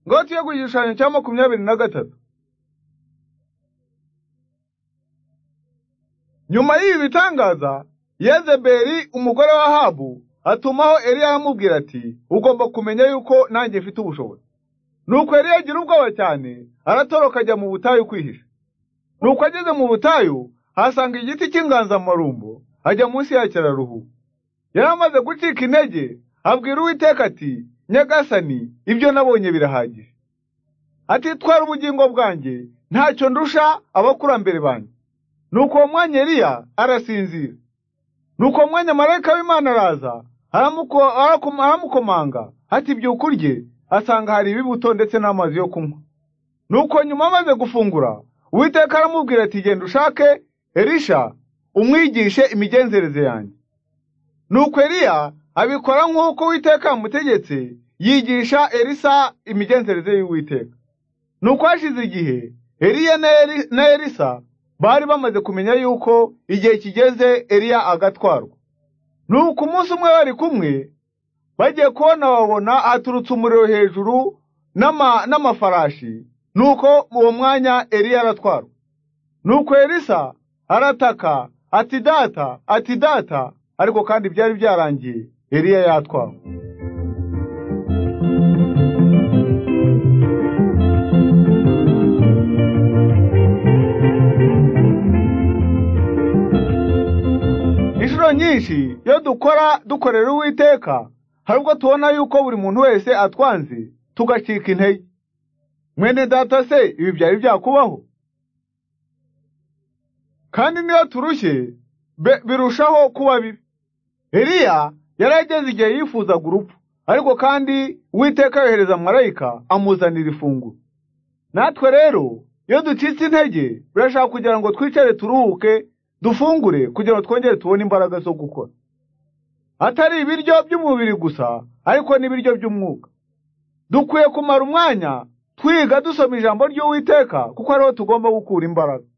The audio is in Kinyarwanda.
ngoti yo ku gishushanyo cya makumyabiri na gatatu nyuma y'ibi bitangaza yezebeli umugore wa ahabu atumaho eliya amubwira ati ugomba kumenya yuko nanjye mfite ubushobozi nuko eliya agira ubwoba cyane aratoroka ajya mu butayu kwihisha nuko ageze mu butayu ahasanga igiti cy'inganzamarumbo ajya munsi y'akiraruhu yari amaze gucika intege abwira uwiteka ati nyagasani ibyo nabonye birahagije atitwara ubugingo bwanjye ntacyo ndusha abakurambere banjye nuko uwo mwanya eliya arasinzira nuko mwanya marayika w'imana araza aramukomanga ati byuka urye asanga hari ibibuto ndetse n'amazi yo kunywa nuko nyuma amaze gufungura uwiteka aramubwira ati genda ushake elisha umwigishe imigenzereze yanjye nuko eliya abikora nk'uko uwiteka yamutegetse yigisha elisa imigenzereze y'uwiteka nuko hashize igihe eliya na elisa bari bamaze kumenya yuko igihe kigeze eliya agatwarwa nuko umunsi umwe bari kumwe bagiye kubona babona haturutse umuriro hejuru n'amafarashi nuko uwo mwanya eliya aratwarwa nuko elisa arataka ati data ati data ariko kandi byari byarangiye eliya yatwawe inshuro nyinshi iyo dukora dukorera uwiteka hari ubwo tubona yuko buri muntu wese atwanze tugacika intege mwene data se ibi byari byakubaho kandi niyo turushye birushaho kuba bibi eliya yari ageze igihe yifuzaga urupfu ariko kandi uwiteka yohereza marayika amuzanira ifunguro natwe rero iyo ducitse intege birashaka kugira ngo twicare turuhuke dufungure kugira ngo twongere tubone imbaraga zo gukora atari ibiryo by'umubiri gusa ariko n'ibiryo by'umwuka dukwiye kumara umwanya twiga dusoma ijambo ry'uwiteka kuko ariho tugomba gukura imbaraga